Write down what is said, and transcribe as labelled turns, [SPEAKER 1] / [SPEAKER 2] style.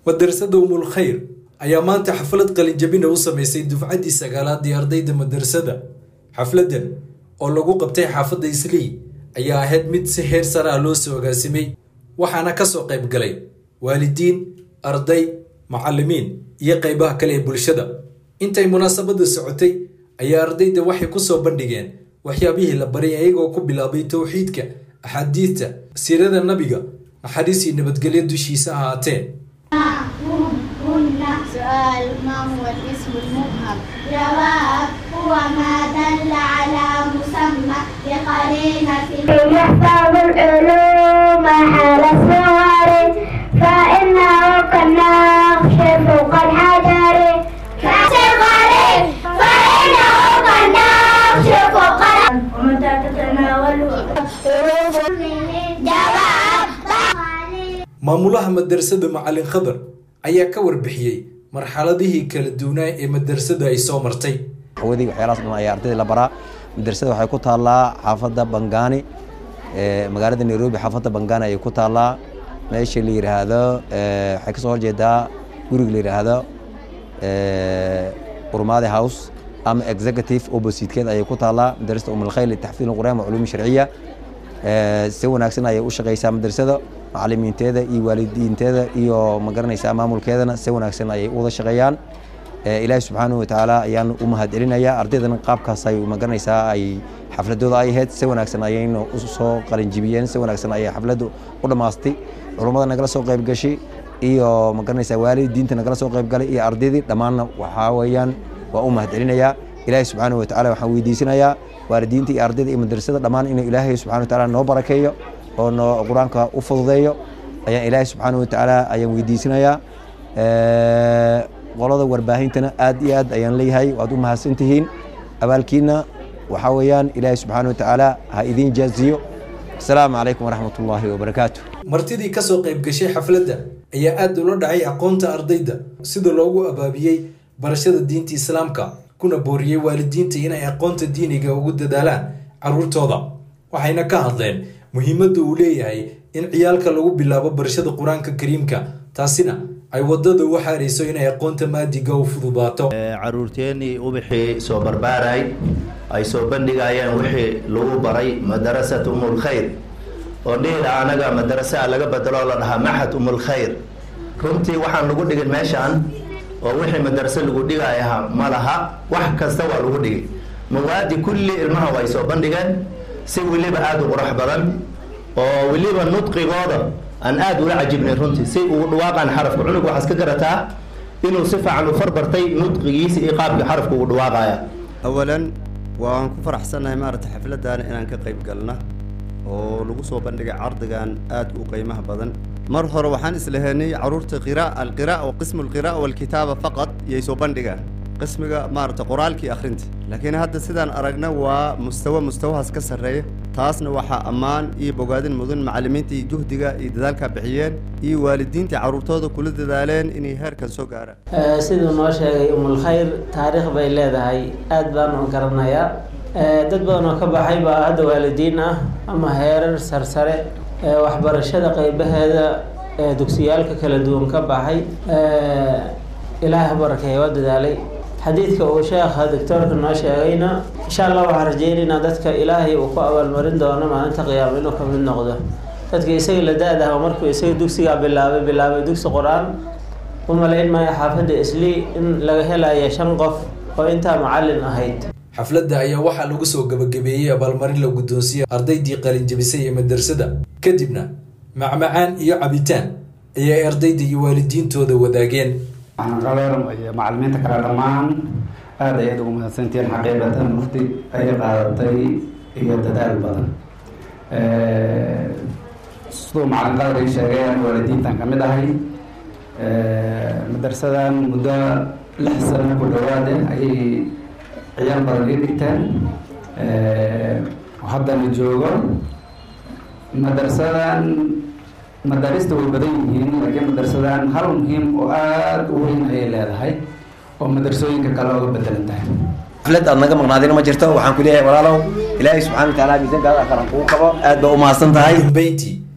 [SPEAKER 1] madrasada umul khayr ayaa maanta xaflad qalinjabina u sameysay dufcaddii sagaalaad ee ardayda madrasada xafladdan oo lagu qabtay xaafadda islii ayaa ahayd mid si heer sare ah loo soo agaasimay waxaana ka soo qayb galay waalidiin arday macallimiin iyo qaybaha kale ee bulshada intay munaasabadda socotay ayaa ardayda waxay ku soo bandhigeen waxyaabihii la baray ayagoo ku bilaabay towxiidka axaadiidta siirada nabiga naxariis iyo nabadgelyo dushiisa ahaatee
[SPEAKER 2] سؤال ما هو الاسم المبهم جواب هو ما دل على مسمى بقرينة يحفظ العلوم حال الصور فإنه كالنقش فوق الحجر كالصغر فإنه كالنقش فوق ومتى تتناوله حروف جواب
[SPEAKER 1] maamulaha madrasada macalin khadar ayaa ka warbixiyey marxaladihii kala duwanaa ee madrasada ay soo martay
[SPEAKER 3] hawadii waxyaalahaas dhan ayaa ardayda la baraa madrasada waxay ku taallaa xaafadda bangaani magaalada nairobi xaafadda bangaani ayay ku taallaa meesha la yidhaahdo waxay kasoo horjeedaa guriga la yidhaahdo urmaadi house ama executive oppositekeed ayay ku taallaa madrasada umulkhayl litaxfiid alqur'aan wa culuumi sharciya si wanaagsan ayay u shaqaysaa madrasada macalimiinteeda iyo waalidiinteeda iyo magaranaysaa maamulkeedana si wanaagsan ayay u wada shaqeeyaan ilaahi subxaanahu watacaala ayaan u mahad celinayaa ardaydana qaabkaas ay magaranaysaa ay xafladooda ay ahayd si wanaagsan ayayna u soo qalinjibiyeen si wanaagsan ayay xafladdu u dhammaastay culummada nagala soo qayb gashay iyo magaranaysaa waalidiinta nagala soo qayb galay iyo ardaydii dhammaanna waxaa weeyaan waa u mahad celinayaa ilaahi subxaanahu watacaala waxaan weydiisanayaa waalidiinta iyo ardayda iyo madrasada dhammaan inuu ilaahay subxana watacaala noo barakeeyo oo noo qur-aanka u fududeeyo ayaan ilaahay subxaana watacaala ayaan weydiisanayaa qolada warbaahintana aad iyo aad ayaan leeyahay waad u mahadsan tihiin abaalkiina waxaa weeyaan ilaahay subxaana watacaala ha idiin jaaziyo asalaamu calaykum waraxmat ullaahi wabarakaatu
[SPEAKER 1] martidii ka soo qayb gashay xafladda ayaa aad ula dhacay aqoonta ardayda sida loogu abaabiyey barashada diinta islaamka kuna booriyey waalidiinta inay aqoonta diiniga ugu dadaalaan carruurtooda waxayna ka hadleen muhiimadda uu leeyahay in ciyaalka lagu bilaabo barashada qur-aanka kariimka taasina ay wadada u xaarayso inay aqoonta maadiga u fududaato
[SPEAKER 4] caruurteennii ubixii soo barbaaray ay soo bandhigayeen wixii lagu baray madarasat umulkhayr oo dhihila anaga madarasaa laga bedeloo la dhahaa maxad umulkhayr runtii waxaan lagu dhigin meeshaan oo wixii madarase lagu dhigayaha ma laha wax kasta waa lagu dhigay mawaadi kulli ilmaha way soo bandhigeen si weliba aada u qurux badan oo weliba nudqigooda aan aada ula cajibnay runtii si uu dhawaaqaan xarafka cunug waxaas ka garataa inuu si fiican u farbartay nudqigiisa iyo qaabkii xarafka uu dhawaaqaya
[SPEAKER 5] awalan waan ku faraxsannahay maaragtay xafladdan inaan ka qayb galna oo lagu soo bandhigay cardigan aad u qiimaha badan mar hore waxaan islahaynay carruurta qira alqira'a wa qismu alqira'a walkitaaba faqad iyay soo bandhigaan qismiga maaragta qoraalkii akhrinta laakiin hadda sidaan aragna waa mustawa mustawahaas ka sarreeya taasna waxaa ammaan iyo bogaadin mudan macallimiinta iyo juhdiga iyo dadaalkaa bixiyeen iyo waalidiinta carruurtooda kula dadaaleen inay heerkan soo gaaraan
[SPEAKER 6] siduu noo sheegay umulkhayr taariikh bay leedahay aad baan u garanayaa dad badan oo ka baxay baa hadda waalidiin ah ama heerar sarsare waxbarashada qaybaheeda dugsiyaalka kala duwan ka baxay ilaaha barakeeya waa dadaalay xadiidka uu sheekha doctoorka noo sheegayna insha allah waxaan rajeynaynaa dadka ilaahay uu ku abaalmarin doono maalinta qiyaama inuu ka mid noqdo dadka isaga la da-daha markuu isaga dugsigaa bilaabay bilaabay dugsi qur-aan u malayn maayo xaafadda islii in laga helaya shan qof oo intaa macallin ahayd
[SPEAKER 1] xafladda ayaa waxaa lagu soo gabagabeeyey abaalmarin la guddoonsiiyey ardaydii qalinjabisay ee madrasada kadibna macmacaan iyo cabitaan ayay ardayda iyo waalidiintooda wadaageen
[SPEAKER 7] qaleer iyo macalimiinta kale dhammaan aada ayaad ugu mahadsantihiin xaqiiqatan waqti ay qaadatay iyo dadaal badan siduu macalin qadar ii sheegay aan waalidiintan ka mid ahay madarsadan muddo lix sano ku dhawaade ayay ciyaal badan ii dhigteen haddana joogo madarsadan madaarista way badan yihiin laakiin madarsadan hal muhiim oo aada u weyn ayay leedahay oo madarsooyinka kale oga bedelan tahay
[SPEAKER 3] xaflad aad naga maqnaadina ma jirto waxaan ku leeyahay walaalow ilaahay subxana wa tacaala miisaankaada qaran kuu qabo aad baa u mahadsan tahay
[SPEAKER 1] dambeyntii